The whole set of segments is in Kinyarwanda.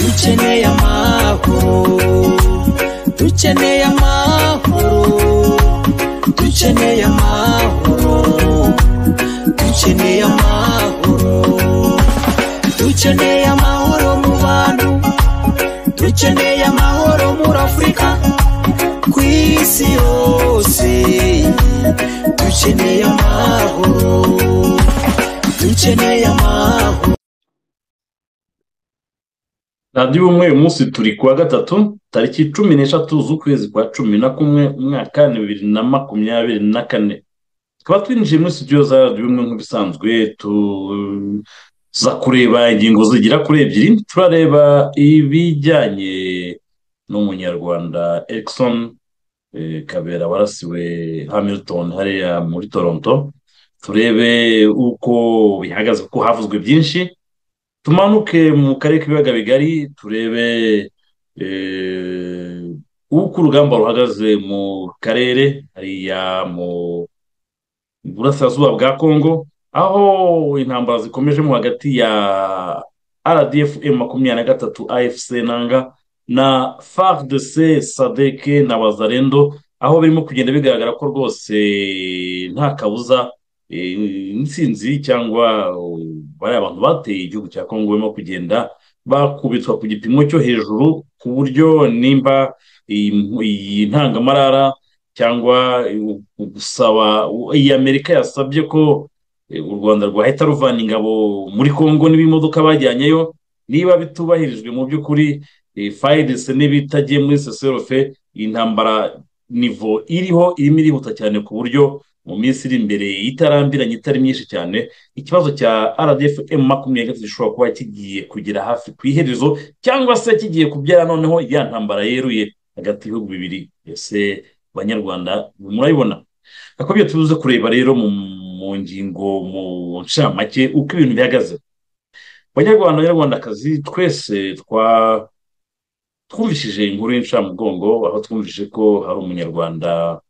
dukeneye amahoro dukeneye amahoro dukeneye amahoro dukeneye amahoro dukeneye amahoro mu bantu dukeneye amahoro muri afurika ku isi yose dukeneye amahoro dukeneye amahoro radiyo ubumwe uyu munsi turi ku wa gatatu tariki cumi n'eshatu z'ukwezi kwa cumi na kumwe umwaka wa bibiri na makumyabiri na kane tukaba twinjiye muri studio za radiyo ubumwe nk'ibisanzwe tuza kureba ingingo zigera kuri ebyiri turareba ibijyanye n'umunyarwanda erikisoni eh, kabera warasiwe hamilton hariya muri toronto turebe uko bihagaze kuko havuzwe byinshi tumanuke mu karere k'ibiyaga bigari turebe eh, uko urugamba ruhagaze mu karere hariya mu burasirazuba bwa kongo aho intambara zikomejemo hagati ya rdf m makumyabiri na gatatu afc nanga na fardc sadeke na bazarendo aho birimo kugenda bigaragara ko rwose nta kabuza eh, intsinzi cyangwa uh, bariya bantu bateye igihugu cya kongo barimo kugenda bakubitwa ku gipimo cyo hejuru ku buryo nimba iyi iyi ntangamarara cyangwa eh, u- gusaba u- iyi amerika yasabye ko eh, u rwanda rwahita ruvana ingabo muri kongo n'ibimodoka bajyanyeyo niba bitubahirijwe mu by'ukuri fayirisi n'ibitagiye muri seserofe iyi ntambara nivo iriho irimo irihuta cyane ku buryo mu minsi iri imbere itarambiranye itari myinshi cyane ikibazo cya rdf m makumyabiri na gatatu gishobora kuba kigiye kugera hafi ku iherezo cyangwa se kigiye kubyara noneho ya ntambara yeruye hagati y'ibihugu bibiri ese banyarwanda murabibona akabyo tuze kureba rero mu mu ngingo mu ncamake uko ibintu bihagaze banyarwanda banyarwandakazi twese twa twumvishije inkuru y'incamugongo aho twumvise ko hari umunyarwanda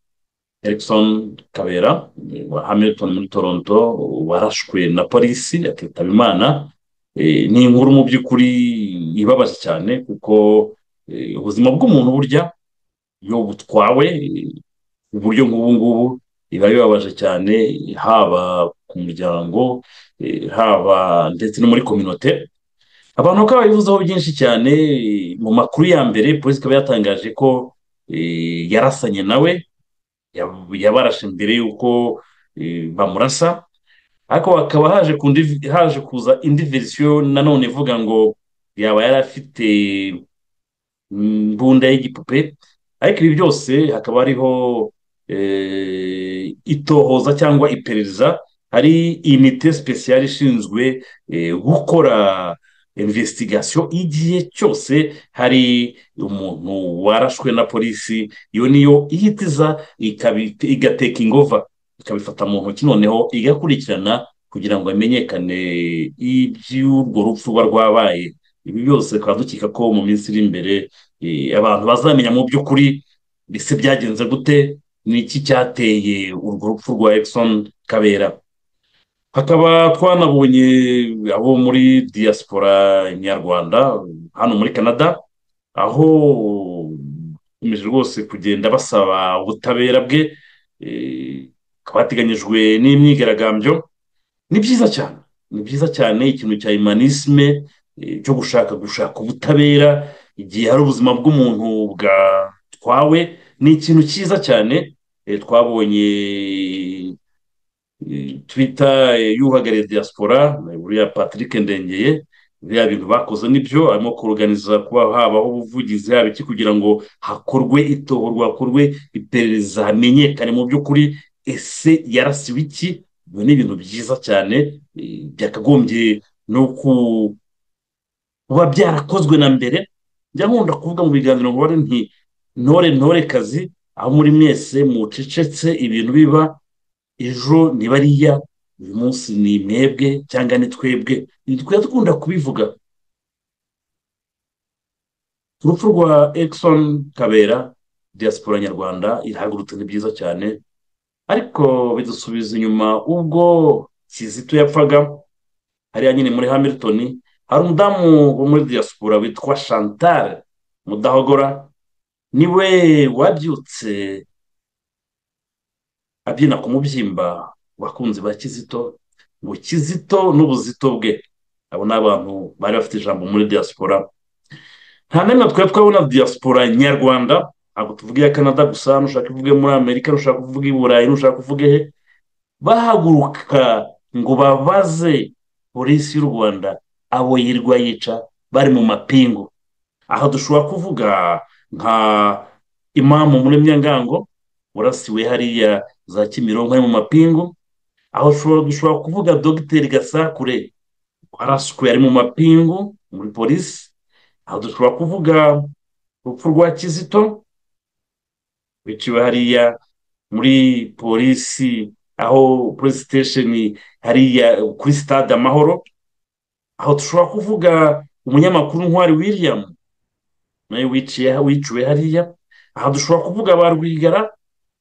Erickson Kabera eh, wa Hamilton muri Toronto warashwe na polisi akitaba Imana Eh, ni inkuru mu by'ukuri ibabaje cyane kuko eh, ubuzima bw'umuntu burya iyo butwawe eh, uburyo nk'ubu ngubu biba bibabaje cyane haba ku muryango eh, haba ndetse no muri kominote abantu bakaba babivuzeho byinshi cyane eh, mu makuru ya mbere polisi ikaba yatangaje ko eh, yarasanye nawe yab- yabarashe mbere y'uko eh, bamurasa ariko hakaba haje kundi- haje kuza indi verisiyo nanone ivuga ngo yaba yari afite mm, mbunda y'igipupe ariko ibi byose hakaba hariho eh, itohoza cyangwa iperereza hari inite sipesiyari ishinzwe eh, gukora investigasyo igihe cyose hari umuntu warashwe na polisi iyo niyo ihita iza ikabi- igateka ingova ikabifata mu ntoki noneho igakurikirana kugira ngo hamenyekane iby'urwo rupfu ruba rwabaye ibi byose tukaba dukeka ko mu minsi iri imbere eh, abantu bazamenya mu by'ukuri ese byagenze gute n'iki cyateye urwo rupfu rwa Erickson Kabera hakaba twanabonye abo muri diaspora nyarwanda hano muri canada aho bakomeje rwose kugenda basaba ubutabera bwe eh, hakaba hateganyijwe n'imyigaragambyo ni byiza cyane ni byiza cyane ikintu cya imanisme eh, cyo gushaka gushaka ubutabera igihe hari ubuzima bw'umuntu bwatwawe ni ikintu cyiza cyane Eh, twabonye twita y'uhagarariye diaspora buriya patrick ndengeye biriya bintu bakoze nibyo arimo kuruganiza kuba habaho ubuvugizi haba iki kugira ngo hakorwe itohorwa hakorwe iperereza hamenyekane mu by'ukuri ese yarasiwe iki ibyo ni ibintu byiza cyane eh, byakagombye no ku- kuba byarakozwe na mbere njya nkunda kuvuga mu biganiro ngo bare nti ntore ntore kazi aho muri mwese mucecetse ibintu biba ejo ni bariya uyu munsi ni mwebwe cyangwa ni twebwe ntitwari dukunda kubivuga ku rupfu rwa Ekson kabera diaspora nyarwanda irahagurutse ni byiza cyane ariko bidusubiza inyuma ubwo kizito yapfaga hariya nyine muri hamilton hari umudamu wo muri diaspora witwa chantal mudahogora niwe wabyutse abyina ku mubyimba bakunzi ba kizito ngo kizito n'ubuzito bwe abo ni abantu bari bafite ijambo muri diaspora nta n'imwe twari twabona diaspora nyarwanda ntabwo tuvuga iya canada gusa nushaka uvuge muri amerika nushaka uvuge i burayi nushaka uvuge he bahaguruka ngo babaze polisi y'u rwanda abo yirwa yica bari mu mapingu aha dushobora kuvuga nka imamu muri myangango urasiwe hariya za kimironko ari mu mapingu aho dushobora kuvuga dogiteri gasakure waraswe ari mu mapingu muri polisi aho dushobora kuvuga urupfu rwa kizito wiciwe hariya muri polisi aho polisi sitesheni hariya kuri sitade amahoro aho dushobora kuvuga umunyamakuru ntwari william nawe wiciwe hariya aha dushobora kuvuga ba rwigara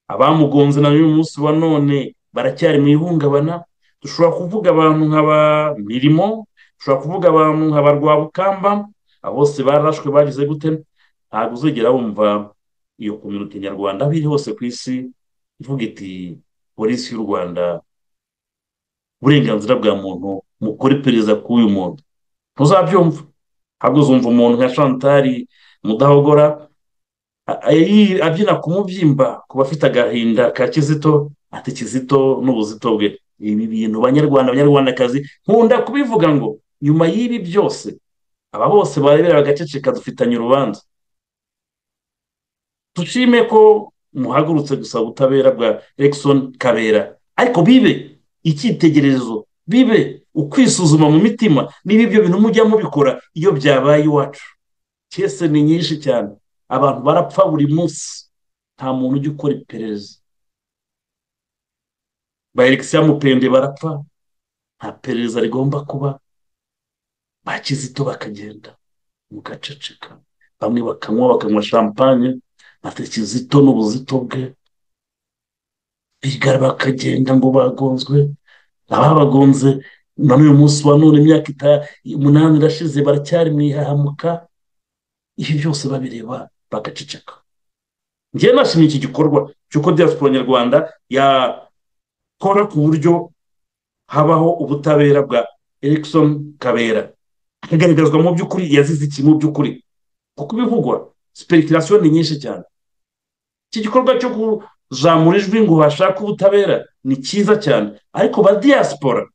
abamugonze na n'uyu munsi wa none baracyari mu ihungabana dushobora kuvuga abantu nka ba mirimo dushobora kuvuga abantu nka ba rwabukamba abo bose barashwe bagize gute ntabwo uzigera wumva iyo kominote nyarwanda aho iri hose ku isi ivuga iti polisi y'u rwanda uburenganzira bwa muntu mukore iperereza k'uyu muntu ntuzabyumva ntabwo uzumva umuntu nka shantari mudahogora abyina ku mubyimba ku bafite agahinda ka kizito ati kizito n'ubuzito bwe ibi bintu banyarwanda abanyarwandakazi nkunda kubivuga ngo nyuma y'ibi byose aba bose barebera bagaceceka dufitanye urubanza dushime ko muhagurutse gusaba ubutabera bwa Erickson kabera ariko bibe icyitegererezo bibe ukwisuzuma mu mitima niba ibyo bintu mujya mubikora iyo byabaye iwacu kese ni nyinshi cyane abantu barapfa buri munsi nta muntu ujya ukora iperereza ba elegisiyo mupende barapfa nta perereza rigomba kuba ba kizito bakagenda mugaceceka bamwe bakanywa bakanywa shampanye bata kizito n'ubuzito bwe bigara bakagenda ngo bagonzwe ababagonze na n'uyu munsi wa none imyaka umunani irashize baracyari mu ihahamuka ibi byose babireba bagaceceka ngewe nashimye iki gikorwa cy'uko diaspora nyarwanda ya kora ku buryo habaho ubutabera bwa Erickson kabera akagaragazwa mu by'ukuri yazize iki mu by'ukuri kuko ibivugwa sipekitirasiyo ni nyinshi cyane iki gikorwa cyo kuzamura ijwi ngo hashake ubutabera ni cyiza cyane ariko ba diaspora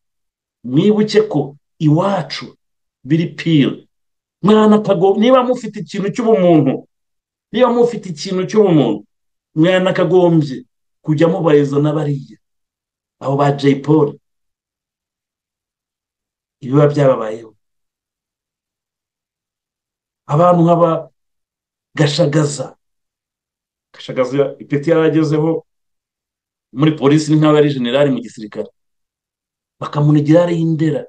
mwibuke ko iwacu biri pire niba mufite ikintu cy'ubumuntu niba mufite ikintu cy'ubumuntu mwanakagombye kujya mubariza n'abariya abo ba jay paul ibiba byababayeho abantu nk'aba gashagaza gashagaza ipeti yaragezeho muri polisi ni nk'aho ari generali mu gisirikare bakamunigira ari indera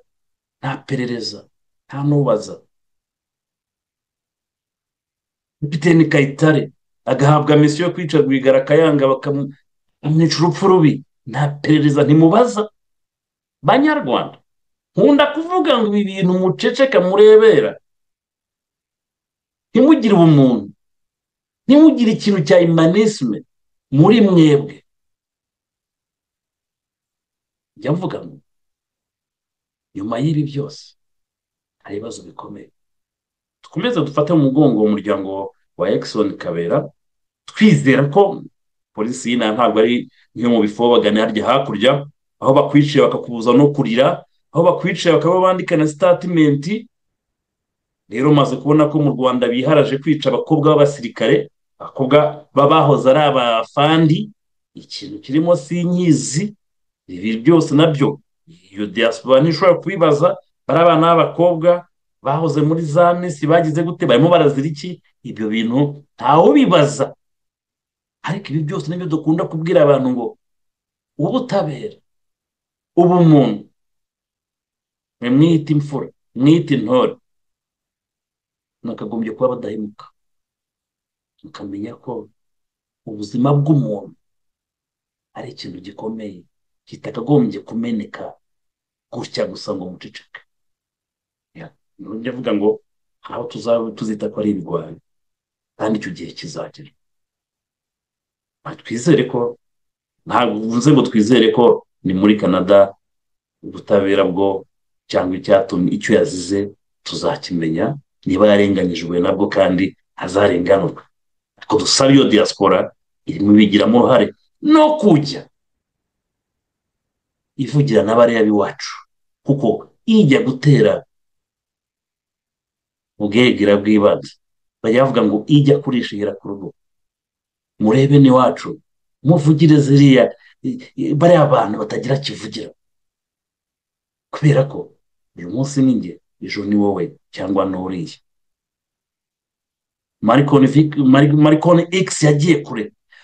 nta perereza nta nubaza kapiteni kayitare agahabwa misiyo yo kwica rwigara akayanga bakamwica urupfu rubi nta perereza ntimubaza banyarwanda nkunda kuvuga ngo ibi bintu muceceka murebera ntimugire ubumuntu ntimugire ikintu cya imanisme muri mwebwe njya mvuga ngo nyuma y'ibi byose hari ibibazo bikomeye dukomeze dufate mu mugongo umuryango wa ekisoni kabera twizera ko polisi y'inama ntabwo ari nk'iyo mu bifo bagana harya hakurya aho bakwiciye bakakubuza no kurira aho bakwiciye bakaba bandika na sitatimenti rero maze kubona ko mu rwanda biharaje kwica abakobwa b'abasirikare abakobwa babahoze ari abafandi ikintu kirimo sinyizi ibi byose nabyo iyo diaspora ntishobora kubibaza bari abana b'abakobwa bahoze muri za minsi bagize gute barimo barazira iki ibyo bintu ntawubibaza ariko ibi byose nibyo dukunda kubwira abantu ngo ubutabera ubumuntu mwite imfura mwite intore nakagombye kuba badahemuka tukamenya ko ubuzima bw'umuntu ari ikintu gikomeye kitakagombye kumeneka gutya gusa ngo muceceke ntujya avuga ngo aho tuzita ko ari ibigwari kandi icyo gihe kizagera twizere ko ntabwo ngo twizere ko ni muri canada ubutabera bwo cyangwa icyatumye icyo yazize tuzakimenya niba yarenganyijwe nabwo kandi azarenganurwa ariko dusaba iyo diaspora irimo ibigiramo uruhare no kujya ivugira n'abariya b'iwacu kuko ijya gutera ubwegera bw'ibanze bajya bavuga ngo ijya kurishihira ku rugo murebe n'iwacu muvugire ziriya bariya bantu batagira kivugira kubera ko uyu munsi ni njye ejo ni wowe cyangwa n'uriya marikoni egisi yagiye kure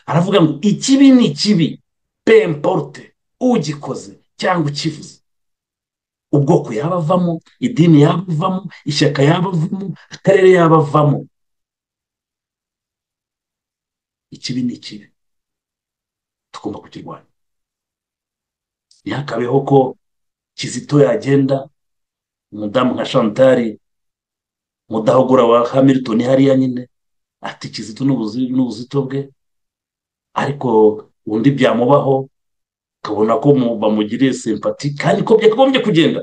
aravuga ngo ikibi ni ikibi pemporute ugikoze cyangwa ukivuze ubwoko yaba avamo idini yaba avamo ishyaka yaba avamo akarere yaba avamo ikibi ni ikibi tugomba kukirwanya ntihakabeho ko kizito yagenda umudamu nka shantari mudahogora wa hamilton hariya nyine ati kizito n'ubuzito bwe ariko undi byamubaho ukabona ko bamugiriye simpati kandi ko byakagombye kugenda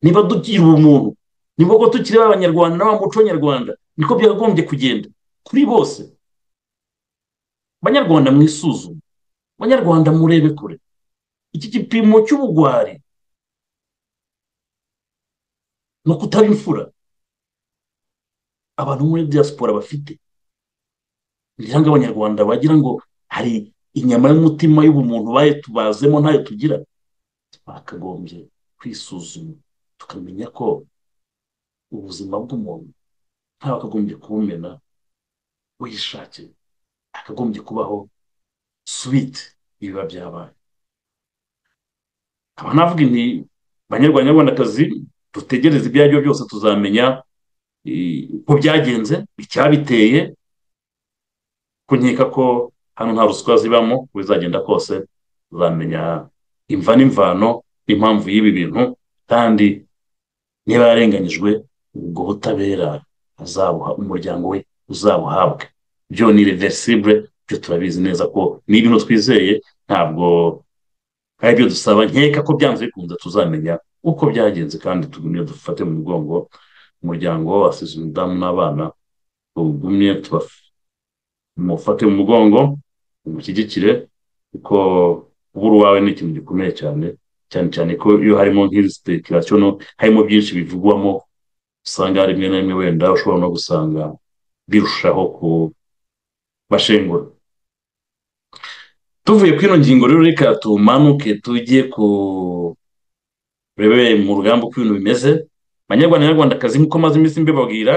niba dugira ubumuntu niba ko tukiri abanyarwanda n'abamuco nyarwanda niko byakagombye kugenda kuri bose banyarwanda mwisuzume banyarwanda murebe kure iki gipimo cy'ubugwari ni ukutaba imfura abantu muri diaspora bafite ngira ngo abanyarwanda bagira ngo hari inyama y'umutima y'ubumuntu bayitubazemo ntayo tugira twakagombye kwisuzuma tukamenya ko ubuzima bw'umuntu ntawe akagombye kubumena wishakiye akagombye kubaho suwite ibiba byabaye nkaba navuga nti banyarwandakazi dutegereze ibyo ari byo byose tuzamenya uko byagenze icyabiteye kunkeka ko hano nta ruswa zibamo uko bizagenda kose uzamenya imva n'imvano n'impamvu y'ibi bintu kandi niba yarenganyijwe ubwo butabera azabuha umuryango we uzabuhabwe byo ni reversible byo turabizi neza ko ni ibintu twizeye ntabwo ari ibyo dusaba nkeka ko byanze bikunze tuzamenya uko byagenze kandi tugumye dufate mu mugongo umuryango wasize umudamu n'abana tugumye mufate mu mugongo umushyigikire kuko kubura uwawe ni ikintu gikomeye cyane cyane cyane ko iyo harimo nk'izi sipekirasiyo harimo byinshi bivugwamo usanga rimwe na rimwe wenda ushobora no gusanga birushaho kubashengura tuvuye kuri ino ngingo rero reka tumanuke tujye ku mu rugamba uko ibintu bimeze abanyarwanda n'abanyarwandakazi nk'uko amaze iminsi mbibabwira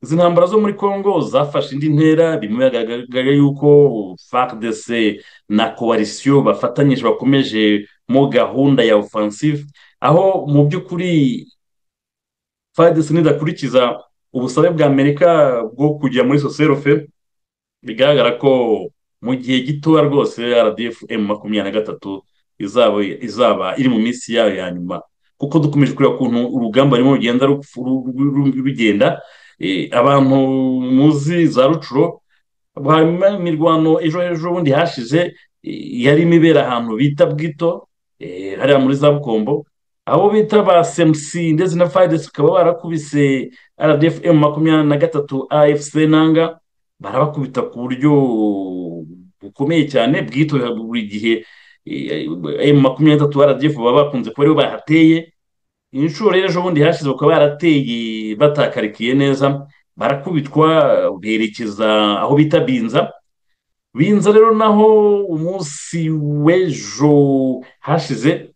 izi ntambara zo muri congo zafashe indi ntera bimwe biragaragara yuko fardc na coalition bafatanyije bakomeje mo gahunda ya offensive aho mu by'ukuri fardc nidakurikiza ubusabe bwa amerika bwo kujya muri soserofe bigaragara ko mu gihe gitoya rwose rdf m makumyabiri na gatatu izaba iri mu minsi yayo ya nyuma kuko dukomeje kureba ukuntu urugamba rurimo rugenda rugenda abantu muzi za rucuro hanyuma imirwano ejo ejo bundi hashize yarimo ibera ahantu bita bwito hariya muri za bukombo abo bita ba semusi ndetse na fayidesi bakaba barakubise rdf m makumyabiri na gatatu afc nanga barabakubita ku buryo bukomeye cyane bwitorera buri gihe m makumyabiri na gatatu rdf baba bakunze kuba aribo bahateye inshuro ejo bundi hashize bakaba barateye batakarikiye neza barakubitwa berekeza aho bita binza binza rero naho umunsi w'ejo hashize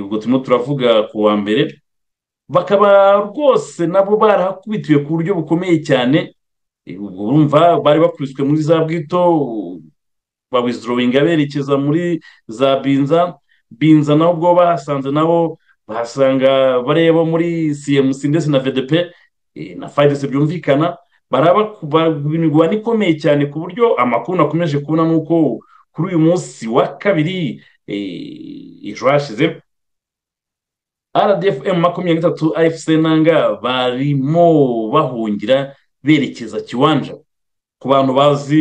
ubwo turimo turavuga ku wa mbere bakaba rwose nabo barahakubitiwe ku buryo bukomeye cyane ubwo urumva bari bakubiswe muri za bwito babizorowinga berekeza muri za binza binza nabo ubwo bahasanze nabo bahasanga bareba muri cmc ndetse na vdp na fayidesi byumvikana imigabane ikomeye cyane ku buryo amakuru nakomeje kubona ni uko kuri uyu munsi wa kabiri ejo hashize rdfm makumyabiri n'itatu afc nanga barimo bahungira berekeza kiwanja ku bantu bazi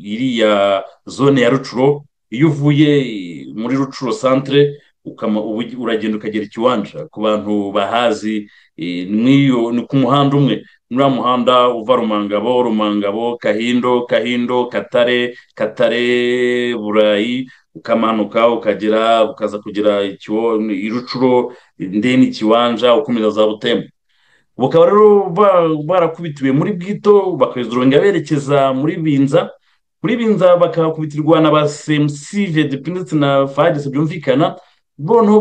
iriya zone ya rucuro iyo uvuye muri rucuro santire uragenda ukagera ikiwanja ku bantu bahazi ni ku muhanda umwe nuriya muhanda uva rumangabo rumangabo kahindo kahindo katare katare burayi ukamanuka ukagera ukaza kugera irucuro ndeni ikiwanja ukomeza za butembo bukaba rero barakubitiwe muri bwito bakazurunga berekeza muri binza muri binza bakahakubitirwa na ba semusive ndetse na fagisi byumvikana noneho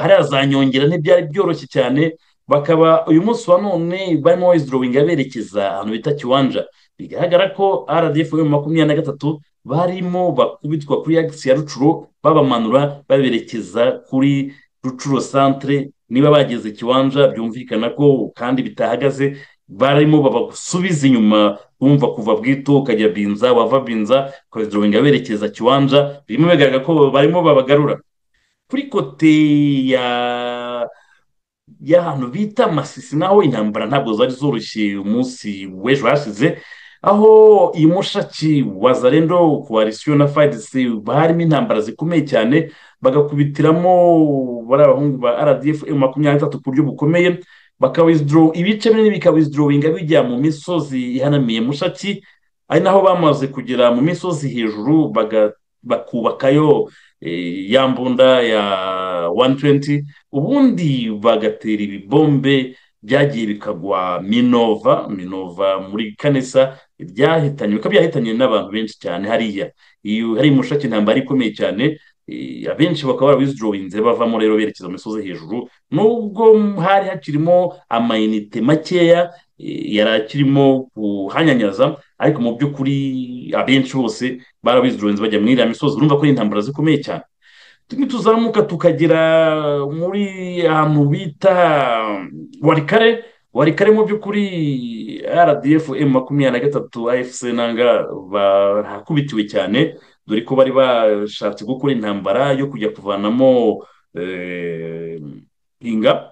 hariya za nyongera ntibyari byoroshye cyane bakaba uyu munsi wa none barimo wizidorowinga berekeza ahantu bita kiwanja bigaragara ko rdf makumyabiri na gatatu barimo bakubitwa kuri agisi ya rucuro babamanura baberekeza kuri rucuro santire niba bageze kiwanja byumvikana ko kandi bitahagaze barimo babasubiza inyuma bumva kuva bwito ukajya binza wava binza ukabizidorowinga berekeza kiwanja birimo bigaragara ko barimo babagarura kuri kote ya y'ahantu bita masisi naho intambara ntabwo zari zoroshye umunsi w'ejo hashize aho iyi mushaki wa zarendo koalisiyo na fayidisi harimo intambara zikomeye cyane bagakubitiramo bari abahungu ba rdf makumyabiri n'itatu ku buryo bukomeye bakawizidoro ibice binini bikawizidoringa bijya mu misozi ihanamiye mushaki ari naho bamaze kugera mu misozi hejuru bakubakayo ya mbunda ya wani tuwenti ubundi bagatera ibibombe byagiye bikagwa minova minova muri kanesa byahitanye bikaba byahitanye n'abantu benshi cyane hariya iyo hari umushake intambara ikomeye cyane abenshi bakaba barawizidorinze bavamo rero berekeza mu misozi hejuru nubwo hari hakirimo amayinite makeya yari akirimo kuhanyanyaza ariko mu by'ukuri abenshi bose barabizurenze bajya muri iriya misozi urumva ko ari intambara zikomeye cyane tuzamuka tukagera muri ahantu bita warikare warikare mu by'ukuri rdf makumyabiri na gatatu afc nanga barakubitiwe cyane dore ko bari bashatse gukora intambara yo kujya kuvanamo inga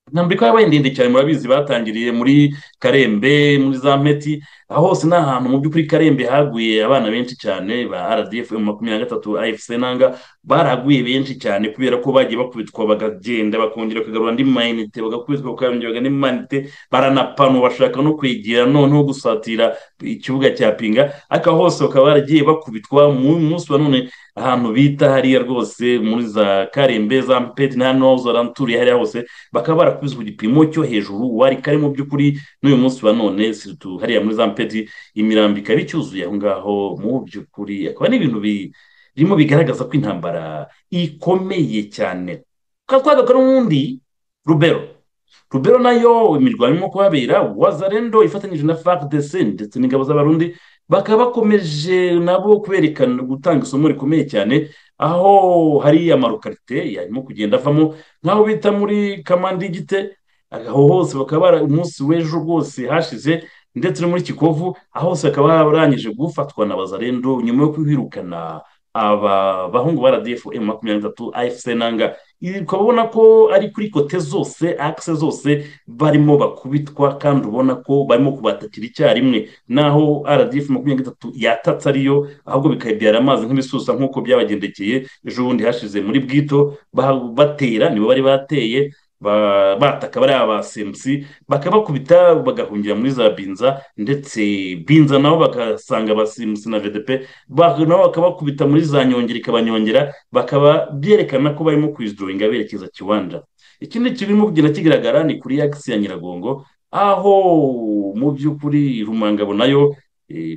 intambara ikaba yabaye ndende cyane murabizi batangiriye muri karembe muri za meti aho hose ni ahantu mu by'ukuri karembe haguye abana benshi cyane ba rdf makumyabiri na gatatu afc nanga baraguye benshi cyane kubera ko bagiye bakubitwa bakagenda bakongera bakagarura andi mayinite bagakubitwa bakongera bagana andi mayinite baranapanu bashaka no kwegera noneho gusatira ikibuga cya pinga ariko aho hose bakaba baragiye bakubitwa mu munsi wa none ahantu bita hariya rwose muri za karembe za mpeti na hano za ranturiye hariya hose bakaba barakubise ku gipimo cyo hejuru wari kari mu by'ukuri n'uyu munsi wa none siritu hariya muri za mpeti imirambi ikaba icyuzuye aho ngaho mu by'ukuri akaba n'ibintu birimo bigaragaza ko intambara ikomeye cyane twagaruka n'ubundi rubero rubero nayo imirwano irimo kuhabera wazarendo ifatanyije na fagidesi ndetse n'ingabo z'abarundi bakaba bakomeje nabo kwerekana gutanga isomo rikomeye cyane aho hari amarukarite yarimo kugenda avamo nk'aho bita muri kamandigite aho hose bakaba umunsi w'ejo rwose hashize ndetse no muri kikovu aho hose bakaba barangije gufatwa na bazarendo nyuma yo kwirukana aba bahungu ba rdf makumyabiri na gatatu afc nanga ukaba ubona ko ari kuri kote zose akise zose barimo bakubitwa kandi ubona ko barimo kubatakira icyarimwe naho rdf makumyabiri gatatu yatatse ariyo ahubwo bikayibyara amazi nk'ibisusa nk'uko byabagendekeye ejo bundi hashize muri bwito batera nibo bari bateye bataka bariya ba semusi bakabakubita bagahungira muri za binza ndetse binza nabo bagasanga ba semusi na vedepe nabo bakabakubita muri za nyongera ikabanyongera bakaba byerekana ko barimo kwizidoringa berekeza kiwanja ikindi kirimo kugenda kigaragara ni kuri yakisi ya nyiragongo aho mu by'ukuri rumangabo nayo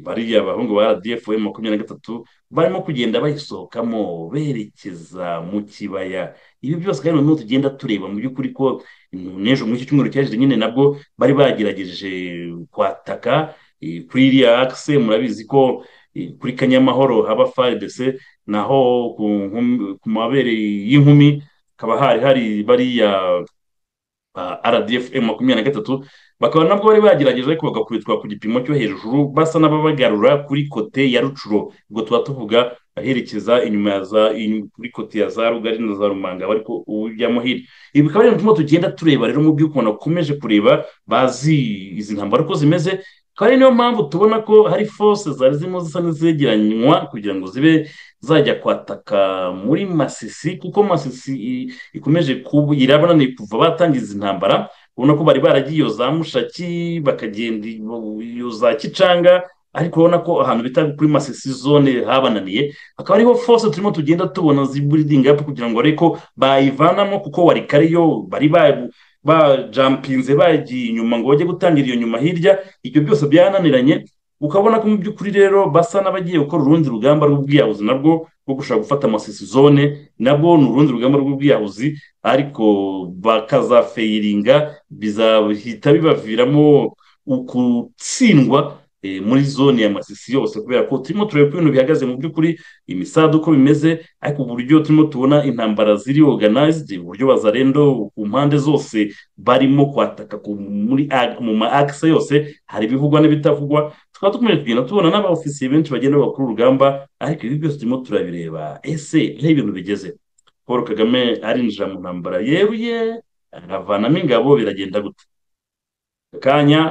bariya abahungu ba rdf makumyabiri na gatatu barimo kugenda bayisohokamo berekeza mu kibaya ibi byose kandi noneho tugenda tureba mu by'ukuri ko n'ejo muri iki cyumweru cyashize nyine nabwo bari bagerageje kwataka kuri iriya akise murabizi ko kuri kanyamahoro haba faridese naho ku mabere y'inkumi hakaba hari hari bariya rdf makumyabiri na gatatu bakaba nabwo bari bagerageje ariko bagakubitwa ku gipimo cyo hejuru basa n'ababagarura kuri kote ya rucuro ubwo tuba tuvuga aherekeza inyuma ya za inyuma- kuri kote ya za rugari na za rumanga ariko ubu bya muhira ibi bikaba ari ibintu tugenda tureba rero mu by'ukuntu bakomeje kureba bazi izi ntambara uko zimeze akaba ari niyo mpamvu tubona ko hari force zari zirimo zisa n'izegeranywa kugira ngo zibe zajya kwataka muri masisi kuko masisi i- ikomeje kuba irabonaniye kuva batangiza izi ntambara ubona ko bari baragiye iyo za mushaki bakagenda iyo za kicanga ariko urabona ko ahantu bita kuri masisi zone habananiye akaba ariho fose turimo tugenda tubona ziburidinga apu kugira ngo ariko bayivanamo kuko wari kariyo bari ba- bajampinze bagiye inyuma ngo bajye gutangira iyo nyuma hirya ibyo byose byananiranye ukabona ko mu by'ukuri rero basa n'abagiye gukora urundi rugamba rw'ubwiyahuzi nabwo rwo gushaka gufata masisi zone nabwo ni urundi rugamba rw'ubwiyahuzi ariko bakazafeyiringa bizahita bibaviramo ukutsindwa eh, muri zone ya masisi yose kubera ko turimo tureba uko ibintu bihagaze mu by'ukuri imisada uko bimeze ariko uburyo turimo tubona intambara ziri organized uburyo bazarendo ku mpande zose barimo kwataka ku- muri ag- mu ma akisa yose hari ibivugwa n'ibitavugwa tukaba dukomeje kugenda tubona n'abaofisiye benshi bagenda bakora urugamba ariko ibi byose turimo turabireba ese aho ibintu bigeze paul kagame arinjira mu ntambara yeruye aravanamo ingabo biragenda gute akanya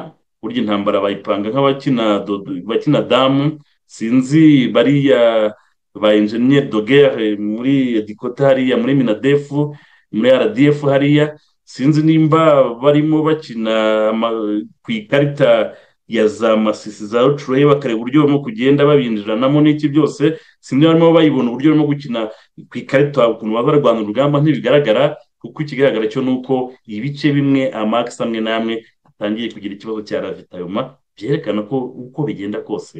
burya intambara bayipanga nk'abakina dodo- bakina damu sinzi bariya ba enjeniyeri dogere muri dikota hariya muri minadefu muri rdf hariya sinzi nimba barimo bakina ama- ku ikarita ya za masisi za rucureye bakareba uburyo barimo kugenda babinjiranamo n'iki byose sinzi barimo bayibona uburyo barimo gukina ku ikarita ukuntu baba barwana urugamba ntibigaragara kuko ikigaragara cyo ni uko ibice bimwe amakisi amwe n'amwe atangiye kugira ikibazo cya ravitayoma byerekana ko uko bigenda kose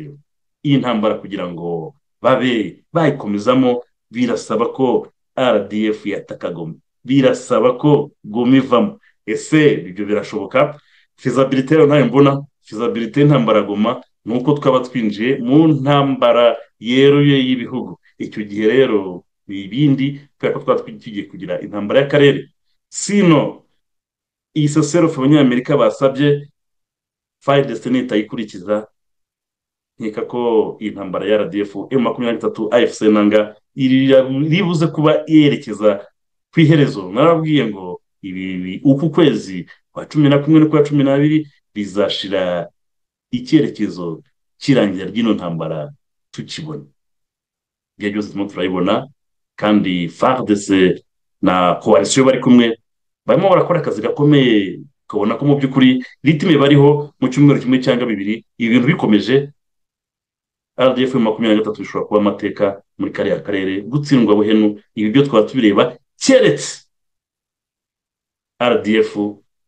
iyi ntambara kugira ngo babe bayikomezamo birasaba ko rdf yataka goma birasaba ko goma ivamo ese ibyo birashoboka fizabilite rero ntayo mbona fizabilite y'intambara goma ni uko twaba twinjiye mu ntambara yeruye y'ibihugu icyo gihe rero ni ibindi kubera ko twaba tugiye kugira intambara y'akarere sino iyi seserofe abanyamerika basabye fire destiny itayikurikiza nkeka ko iyi ntambara ya rdf m makumyabiri na gatatu afc nanga iribuze kuba yerekeza ku iherezo narababwiye ngo ibi bi- uku kwezi kwa cumi na kumwe n'ukwa cumi n'abiri bizashira icyerekezo cy'irangira ry'ino ntambara tukibona ibyo byose turimo turabibona kandi fardc na coalition bari kumwe barimo barakora akazi gakomeye ukabona ko mu by'ukuri ritime bariho mu cyumweru kimwe cyangwa bibiri ibintu bikomeje rdf makumyabiri na gatatu bishobora kuba amateka muri kariya karere gutsindwa buhenu ibi byo twaba tubireba keretse rdf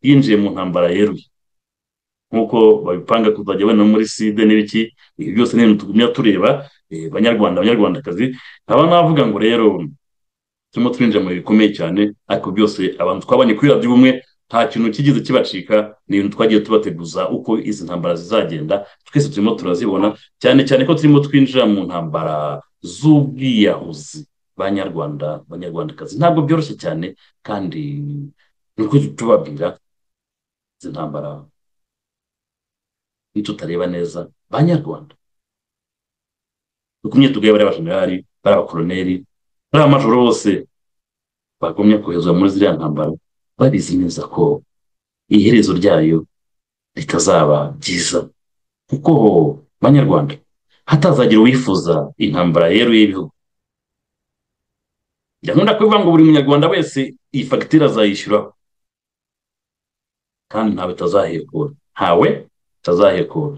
yinjiye mu ntambara yeruye nk'uko babipanga kuzajya bana muri side n'ibiki ibi byose ni ibintu tugumya tureba eh, banyarwanda banyarwandakazi nkaba navuga ngo rero turimo turinjira mu bihe bikomeye cyane ariko byose abantu twabanye kuri radiyo ubumwe nta kintu kigeze kibacika ni ibintu twagiye tubateguza uko izi ntambara zizagenda twese turimo turazibona cyane cyane ko turimo twinjira mu ntambara z'ubwiyahuzi banyarwanda banyarwandakazi ntabwo byoroshye cyane kandi nuko tubabwira izi ntambara nitutareba neza banyarwanda dukumye tugaye bariya bajenerali bariya bakoroneri bariya majoro bose bagumye koherezwa muri ziriya ntambara babizi neza ko iherezo ryayo ritazaba ryiza kuko banyarwanda hatazagira uwifuza intambara yeruye y'ibihugu gahunda ko bivuga ngo buri munyarwanda wese iyi fagitire azayishyuraho kandi ntawe itazahekura ntawe itazahekura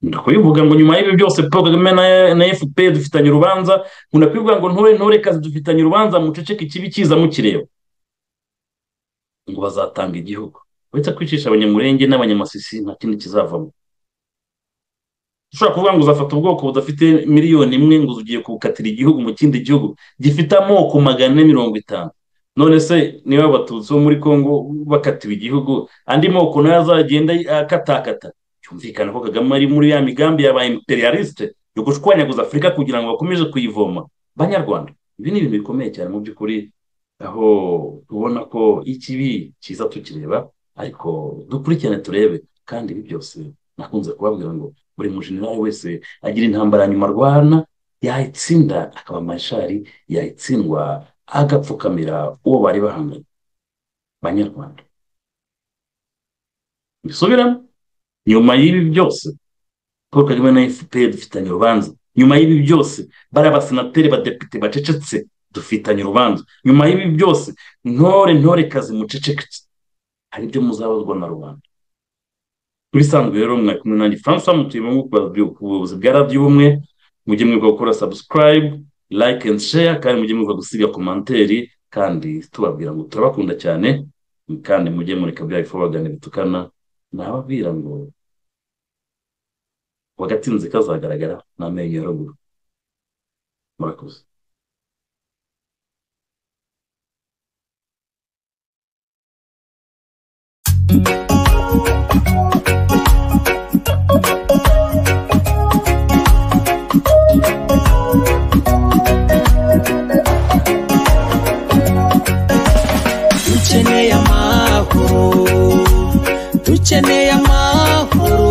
ndakubivuga ngo nyuma y'ibi byose paul kagame na- na fpr dufitanye urubanza nkunda kubivuga ngo ntore ntore kazi dufitanye urubanza muceceke ikibi kiza mukireba ngo bazatanga igihugu uretse kwicisha abanyamurenge n'abanyamasisi nta kindi kizavamo ushobora kuvuga ngo uzafata ubwoko budafite miliyoni imwe ngo ugiye kubukatira igihugu mu kindi gihugu gifite amoko magana ane mirongo itanu none se niba abatutsi bo muri congo bakatiwe igihugu andi moko nayo azagenda akatakata cyumvikana ko kagame ari muri ya migambi yaba imperialiste yo gushwanyaguza afurika kugira ngo bakomeze kuyivoma banyarwanda ibi ni ibintu bikomeye cyane mu by'ukuri aho tubona ko ikibi cyiza tukireba ariko dukurikirane turebe kandi ibi byose nakunze kubabwira ngo buri mujenerali wese agira intambara nyuma arwana yayitsinda akaba amashari yayitsindwa agapfukamira uwo bari bahanganye banyarwanda bisubiramo nyuma y'ibi byose paul kagame na fpr dufitanye urubanza nyuma y'ibi byose bari abasenateri badepite bacecetse dufitanye urubanza nyuma y'ibi byose ntore ntore kazi muceceketse hari ibyo muzabazwa na rubanda bisanzwe rero mwari kumwe nanjye francois mutuyemo ubuyobozi bwa radiyo ubumwe mujye mwibuka gukora subscribe like and share kandi mujye mwibuka gusiga komanteri kandi tubabwira ngo turabakunda cyane kandi mujye mureka bya bifu bagana bitukana nababwira ngo wagatinze kazagaragara n'amenyo ya ruguru murakoze dukeneye amahoro dukeneye amahoro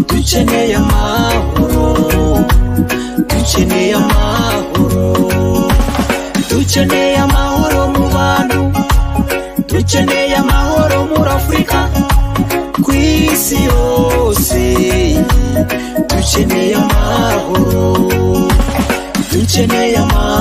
dukeneye amahoro dukeneye amahoro dukeneye amahoro mu bantu dukeneye amahoro muri afurika ku isi yose dukeneye amahoro dukeneye amahoro